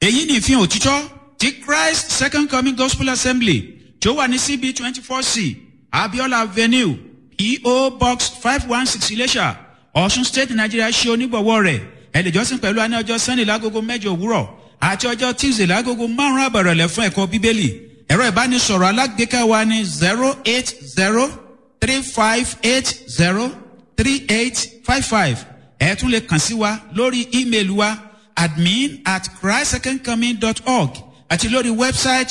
èyí ni ìfihàn òtítọ́ ti christ second coming gospel assembly tí ó wà ní cb twenty four c abiola avenue eo box five one six iléṣà ọ̀ṣun state nigeria ṣe onígbọ̀wọ́ rẹ̀ ẹ̀lẹ́jọ́sìn pẹ̀lú àní ọjọ́ sunday lágogo mẹ́jọ òwúrọ̀ àti ọjọ́ tuesday lágogo márùn-ún àbẹ̀rẹ̀lẹ̀ fún ẹ̀kọ́ bíbélì ẹ̀rọ ìbánisọ̀rọ̀ alágbèéká wa ní zero eight zero three five eight zero three eight five five ẹ̀ tún lè kàn sí wa lórí ímeèlì wa admin at christsecondcoming.org àti lórí wẹ́bsáìtì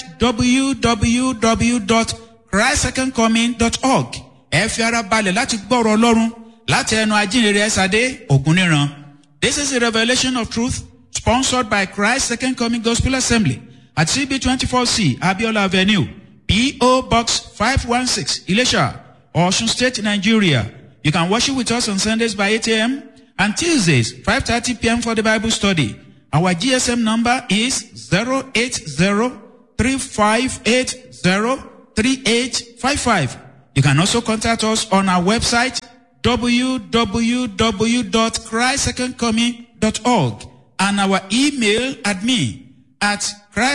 www.christsecondcoming.org ẹ fi ara balẹ̀ láti gbọ́rọ̀ ọlọ́run láti ẹnu ajínrere ẹ̀sàdé ògúnníran. This is a revelation of truth sponsored by Christ Second Coming Gospel Assembly at CB24C Abiola Avenue, PO Box 516, Ilesha, Ocean State, Nigeria. You can worship with us on Sundays by 8 a.m. and Tuesdays 5.30 p.m. for the Bible study. Our GSM number is 080-3580-3855. You can also contact us on our website www.christsecondcoming.org and our email admin at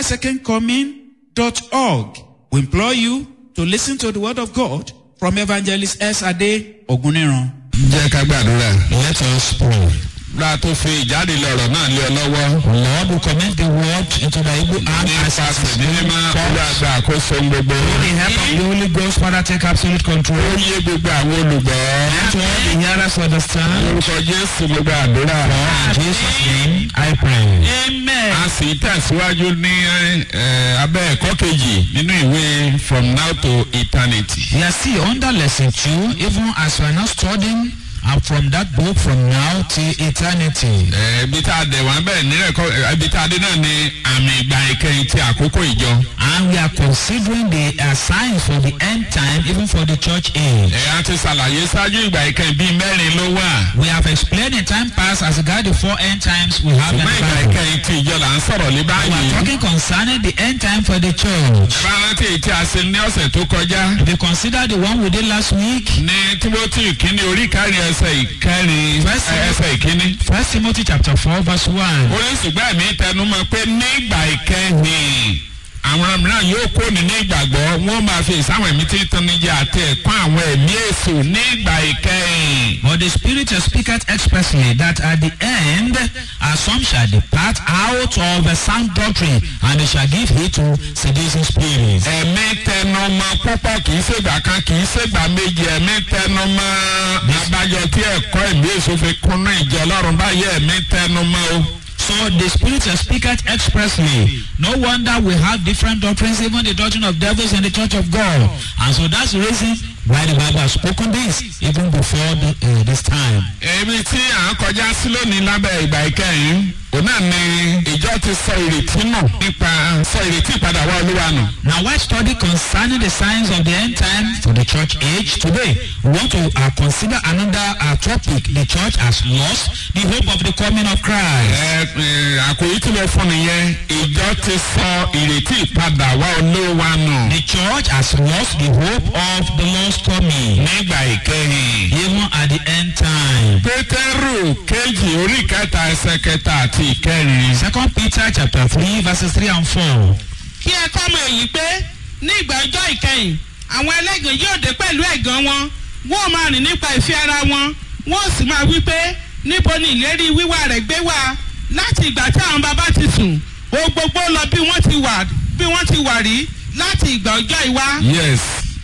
christsecondcoming.org. We implore you to listen to the word of God from Evangelist S. Ade Oguniran. jẹ́ ká gbàdúrà. Let us pray. Ra tó fi ìjáde lọ̀rọ̀ náà lé ọ lọ́wọ́. Lord, we commit the word into the able hand as it Nípasẹ̀ is ní mímọ́ olúwa gba àkóso ohun gbogbo. With the help of the Holy Ghost, Father, take absolute control. Ó yé gbogbo àwọn olùgbọ́. Let all the hearers understand. Lórúkọ Jésù mo gba àdúrà. In Jesus' name, I pray. Amen. A sì tẹ̀síwájú ní eh, abẹ́ ẹ̀kọ́ kejì nínú ìwé From Now to Eternity. We are still under lesson two, even as we are not studying uh, from that book from now till eternity. Eh, Ibi tá a dẹ̀ wá bẹ́ẹ̀ ní ẹ̀kọ́ ibi tá a dé náà ni àmì ìgbà ìkẹyìn ti àkókò ìjọ. And we are considering the uh, signs for the end time, even for the church age. Ẹ̀ a ti ṣàlàyé ṣáájú ìgbà ìkẹyìn bíi mẹ́rin ló wà. We have explained in time past as regard the four end times we have in Ṣùgbọ́n ìgbà the Bible. ìkẹyìn ti ìjọ là ń sọ̀rọ̀ lé We are báyìí. talking concerning the end time for the church. Rántí èyí tí a ṣe ní ọ̀sẹ̀ tó kọjá. If you consider the one we did last week, ní timothy ìkíní orí kárí ẹsẹ̀ ìkẹrin First- ẹ- ẹsẹ̀ ìkíní. First Timothy chapter four verse one. ó ní ṣùgbọ́n ẹ̀mí tẹnumọ́ pé nígbà ìkẹyìn àwọn mìíràn yóò kó ní ní ìgbàgbọ́ wọ́n máa fi ìsáwọn ẹ̀mí tí ń tanni jẹ àti ẹ̀kọ́ àwọn ẹ̀mí èso nígbà ìkẹyìn. But the Spirit speaketh expressly that at the end uh, some shall depart out of the sound doctrine, and they shall give heed to seducing spirits. ẹ̀mí tẹnumọ́ púpọ̀ kì í ṣègbà kan kì í ṣègbà méjì ẹ̀mí tẹnumọ́ abájọ tí ẹ̀kọ́ ẹ̀mí èso fi kúnnú ìjọ ọlọ́run báyìí ẹ̀mí tẹnumọ́ o. So the Spirit speaketh expressly. No wonder we have different doctrines, even the doctrine of devils in the church of God. And so that's the reason why the Bible has spoken this even before the, uh, this time. èmi tí à ń kọjá sí lónìí lábẹ́ ìgbà ìkẹyìn òun náà ni ìjọ ti sọ ìrètí nù nípa sọ ìrètí ìpadà wá olúwa nù. Now, while study concerning the signs of the end time for the church age today, we want to uh, consider another uh, topic. The church has lost the hope of the coming of Christ. ẹ ẹ àkòyí tí mo fún nìyẹn ìjọ ti sọ ìrètí ìpadà wá olúwa nù. The church has lost the hope of the Lord's coming, nígbà ìkẹyìn. even at the end time. pétérù kejì orí kẹta ẹsẹ kẹta àti ìkẹrin. Second Peter chapter three verses three and four. kí ẹ kọ́ mọ èyí pé ní ìgbà ọjọ́ ìkẹyìn àwọn ẹlẹ́gàn yóò dé pẹ̀lú ẹ̀gàn wọn wọ́n máa rìn nípa ìfẹ́ ara wọn wọ́n sì máa wí pé níbo ni ìlérí wíwá rẹ̀ gbé wá láti ìgbà tí àwọn bàbá ti sùn o gbogbo lọ bí wọ́n ti wà bí wọ́n ti wà rí láti ìgbà ọjọ́ ìwá. yes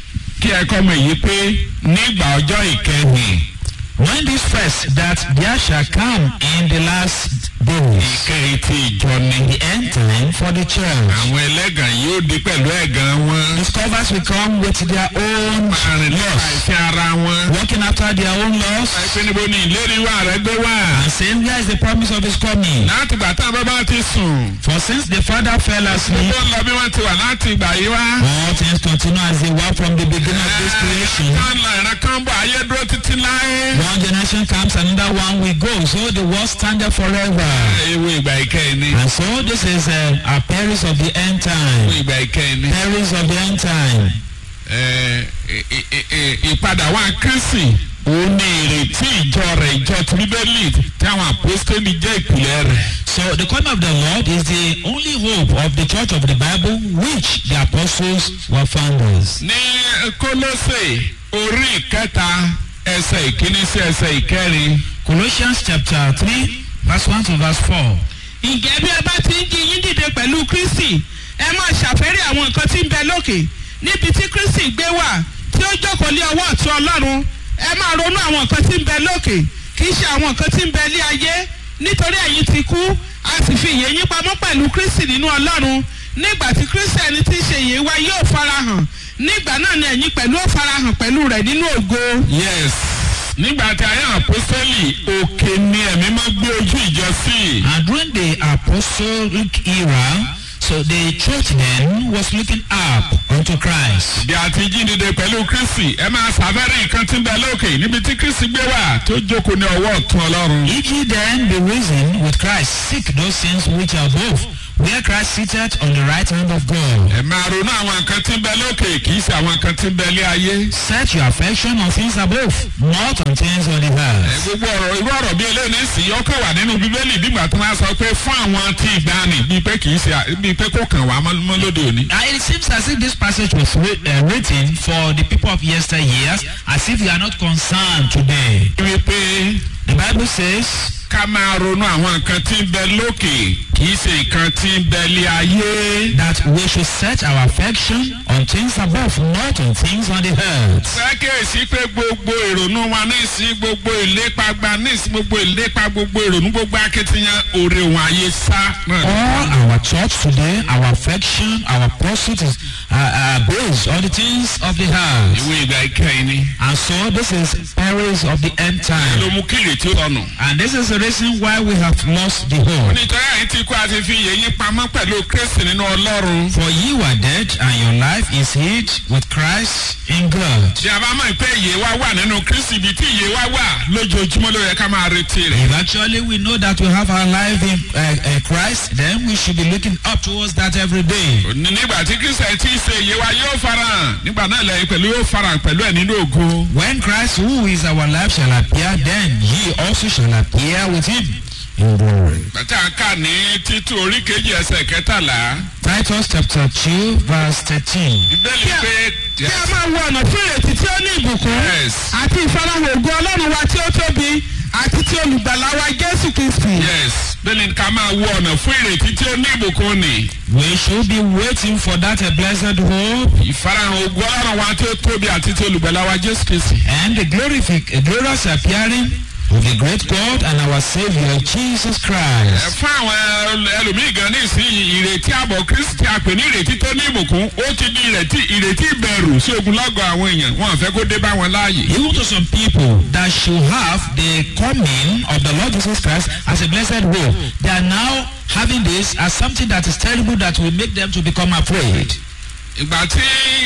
kí ẹ kọ́ mọ̀ èyí pé nígbà ọjọ́ ìkẹyìn. When this first that there shall come in the last days, ìkẹyìn ti ìjọ ni. the end time for the church. àwọn ẹlẹ́gàn yóò dé pẹ̀lú ẹ̀gàn wọn. Discovers will come with their own àrùn nípa loss, ìfẹ́ ara wọn. walking after their own loss, àìpé níbo ni ìlérí wà rẹ gbé wà. and saying, Where is the promise of his coming? láti ìgbà tá a bá bá ti sùn. For since the father fell asleep, gbogbo ń lọ bí wọ́n ti wà láti ìgbà yìí wá. all things continue as they were from the beginning of this creation. kan lọ ìran kan bọ̀ ayé dúró títí láé. One generation comes, another one will go. So the world standeth forever. ewu ìgbà ìkẹyìn ni. And so this is uh, a perils of the end ewu time. ìgbà ìkẹyìn ni. Perils of the end time. Ẹ, ì- ì- ì- ìpadà wà kírísì òun ni ìrètí ìjọ rẹ̀ ìjọ ti bíbélì tí àwọn àpòstélì jẹ́ ìpìlẹ̀ rẹ̀. So the coming of the Lord is the only hope of the church of the Bible which the apostles were founders. ní kólósè orí ìkẹta ẹsẹ̀ ìkíní sí ẹsẹ̀ ìkẹrin. Colossians chapter 3 verse 1 to verse 4. ǹjẹ́ bí ẹ bá ti ń jí yín dìde pẹ̀lú kristi ẹ máa ṣàfẹ́rí àwọn nǹkan tí ń bẹ lókè níbi tí kristi gbé wà tí ó jókòó lé ọwọ́ ọ̀tún ọlọ́run ẹ máa ronú àwọn nǹkan tí ń bẹ lókè kì í ṣe àwọn nǹkan tí ń bẹ lé ayé nítorí ẹ̀yin ti kú a sì fi ìyè yín pamọ́ pẹ̀lú kristi nínú ọlọ́run nígbà tí kristi ẹni tí ń ṣe ìyè wa yóò farahàn nígbà náà ni ẹ̀yin pẹ̀lú ó farahàn pẹ̀lú rẹ̀ nínú ògo. yes nígbà tí ayé àpòstélì òkè ni ẹ̀mí máa gbé ojú ìjọ sí. And during the apostolic era, so the church then was looking up unto Christ. bí a ti jí dìde pẹ̀lú kristi ẹ máa ṣàfẹ́rí nǹkan tí ń bẹ lókè níbi tí kristi gbé wà tó jókòó ní ọwọ́ ọ̀tún ọlọ́run. If ye then be risen with Christ, seek those things which are above, where Christ sitteth on the right hand of God. ẹ máa ronú àwọn nǹkan tí ń bẹ lókè kì í ṣe àwọn nǹkan tí ń bẹ lé ayé. Set your affection on things above, not on things on the ẹ earth. gbogbo ọ̀rọ̀ irú ọ̀rọ̀ bí eléyìí ní sí ọkọ̀ wà nínú bíbélì bígbà tí wọ́n á sọ pé fún àwọn tí ìgbàanì bíi pé kì í ṣe bíi pé kò kàn wá mọ́ mọ́ lóde òní. Uh, it seems as if this passage was writ- uh, written for the people of yesteryears, as if we are not concerned today. wípé The Bible says, ká máa ronú àwọn nǹkan tí ń bẹ lókè kì í ṣe nǹkan tí ń bẹ lé ayé. that we should set our affection on things above, not on things on the earth. sákèsí pé gbogbo ìrònú wa ní ìsín gbogbo ìlépa gba ní ìsín gbogbo ìlépa gbogbo ìrònú gbogbo akitiyan òrè wọn ayé sá. All our thoughts today, our affection, our pursuit is uh, uh, based on the things of the earth. ìwé ìgbà ìkẹyìn ni. And so this is perils of the end ló time. mú kí ìrètí ó sọnù. And this is the reason why we have lost the hope. nítorí àyè tí kú àti fi yẹ̀yìn pamọ́ pẹ̀lú kristi nínú ọlọ́run. For ye were dead, and your life is hid with Christ in God. tí a bá mọ̀ pé ìyè wa wà nínú kristi ibi tí ìyè wa wà lójoojúmọ́ ló yẹ ká máa retí rẹ̀. If actually we know that we have our life in uh, uh, Christ, then we should be looking up towards that every day. Ní- nígbà tí kristi ẹ̀ tí í ṣe ìyè wa yóò farahàn nígbà náà lẹ́yìn pẹ̀lú yóò farahàn pẹ̀lú ẹ̀ nínú ògo. When Christ, who is our life, shall appear, then ye also shall appear with him in glory. bàtà ká ní títú orí kejì ẹsẹ̀ kẹtàlá. Titus chapter 2, verse 13. ìbéèlì pé kí a máa wo ọ̀nà fún ìrètí tí ó ní ìbùkún Yes. àti ìfarahàn ògo ọlọ́run wa tí ó tóbi àti ti olùgbàlà wa jésù kristi. yes bẹ́ẹ̀ni ká máa wo ọ̀nà fún ìrètí tí ó ní ìbùkún ni. We should be waiting for that a blessed hope ìfarahàn ògo ọlọ́run wa tí ó tóbi àti tí olùgbàlà wa jésù kristi. and the glorific, a glorious appearing of the great God and our Savior Jesus Ẹ Christ. fún àwọn ẹlòmíì gan ní ìsinyìí ìrètí àbọ̀ kristi a pè ní ìrètí tó ní ìbùkún ó ti di ìrètí ìrètí ìbẹ̀rù sí ogunlọ́gọ̀ àwọn èèyàn wọn ò fẹ́ kó dé bá wọn láàyè. Even to some people that should have the coming of the Lord Jesus Christ as a blessed hope, they are now having this as something that is terrible that will make them to become afraid. ìgbà tí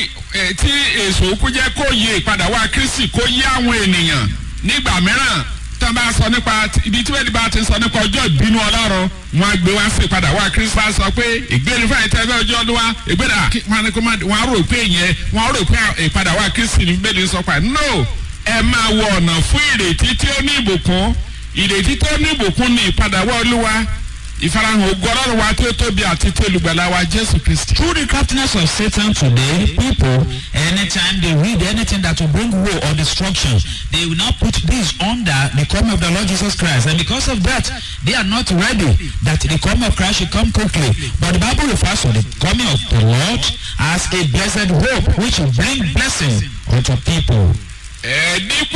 ẹ, tí èso kú jẹ́ kó yé ìpadà wá kristi kó yé àwọn ènìyàn nígbà mìíràn tí wọ́n bá sọ nípa ibi tí wọ́n bá ti sọ nípa ọjọ́ ìbínú ọlọ́run wọn á gbé wá sí ìpadà wá kristi bá sọ pé ìgbéni fún àìtẹ́ fẹ́ ọjọ́ ọdún wa ìgbéni wọn á kó má wọn á rò pé ìyẹn wọn á rò pé ìpadà wá kristi ní bẹ́ẹ̀ ni sọ pa no ẹ máa wọ ọ̀nà fún ìrètí tí ó ní ìbùkún ìrètí tó ní ìbùkún ní ìpadà wá olúwa ìfarahàn ògo ọlọ́run wa tí ó tóbi àti tí olùgbàlà wa jésù kristi. Through the craftiness of Satan today, people, anytime they read anything that will bring woe or destruction, they will now put this under the coming of the Lord Jesus Christ. And because of that, they are not ready that the coming of Christ should come quickly. But the Bible refers to the coming of the Lord as a blessed hope, which will bring blessing unto people. ẹ dípò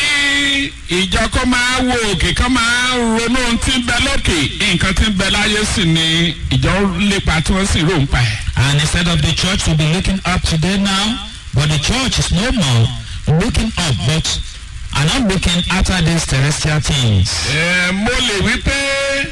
kí ìjọ kó máa wo òkè kó máa ronú ohun tí ń bẹ lókè nǹkan tí ń bẹ láyé sì ni ìjọ lépa tí wọ́n sì rò ń pa ẹ̀. And instead of the church to be looking up today now, but the church is no more looking up, but are not looking after these terrestrial things. ẹ mo lè wí pé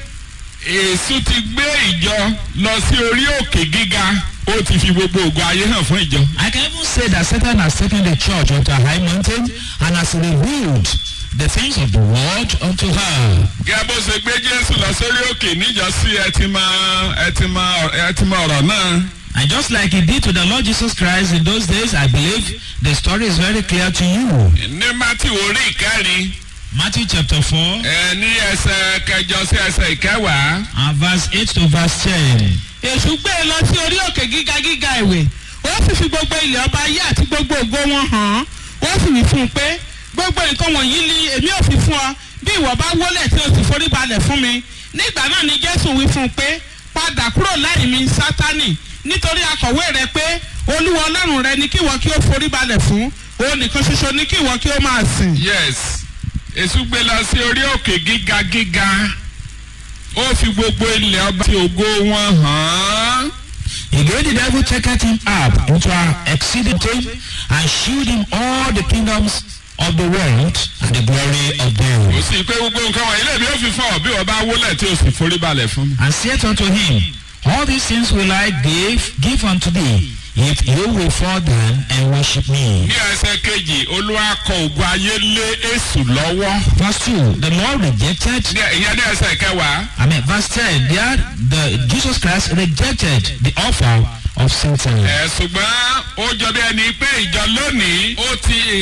èṣù ti gbé ìjọ lọ sí orí òkè gíga ó ti fi gbogbo ògo ayé hàn fún ìjọ. I can even say that Satan has taken the church onto a high mountain and has revealed the things of the world unto her. gẹ́gẹ́ bó ṣe gbé jésù lọ sórí òkè níjọ́sí ẹ ti mọ ẹ ti mọ ẹ ti mọ ọ̀rọ̀ náà And just like he did to the Lord Jesus Christ in those days, I believe the story is very clear to you. ní mátì orí ìkẹrin Matthew chapter 4 ẹ ní ẹsẹ̀ kẹjọ sí ẹsẹ̀ ìkẹwàá. and verse 8 to verse 10. èṣù gbé e lọ sí orí òkè gíga gíga ìwé ó sì fi gbogbo ilẹ̀ ọba ayé àti gbogbo ògo wọn hàn án ó sì wí fún un pé gbogbo nǹkan wọ̀nyí ni èmi ò fi fún ọ bí ìwọ bá wólẹ̀ tí o sì forí balẹ̀ fún mi nígbà náà ni jésù wí fún un pé padà kúrò láì mi sátánì nítorí akọ̀wé rẹ pé olúwa ọlọ́run rẹ ni kí ìwọ kí o forí balẹ̀ fún òun nìkan ṣoṣo ni kí ìwọ kí o máa sìn. yes èṣù gbé lọ sí orí òkè gíga gíga ó fi gbogbo ilẹ̀ ọba tí ògo wọn hàn án. Again, the devil taketh him up into an exceeding throne and shewed him all the kingdoms of the world and the glory of ó them. sì pé gbogbo nǹkan wọ̀nyí lèmi ó fi fún ọ bí wọ́n bá wólẹ̀ tí o sì forí balẹ̀ fún mi. And saith unto him, All these things will I give, give unto thee, if you will fall down and worship me. ní ẹsẹ̀ kejì olúwa kọ ògùn ayé lé èṣù lọ́wọ́. Verse 2, the Lord rejected, Ní- ìyẹn ní ẹsẹ̀ kẹwàá. I mean, verse 10, there the Jesus Christ rejected the offer of Satan. ẹ̀ ṣùgbọ́n ó jọ bí ẹni pé ìjọ lónìí ó ti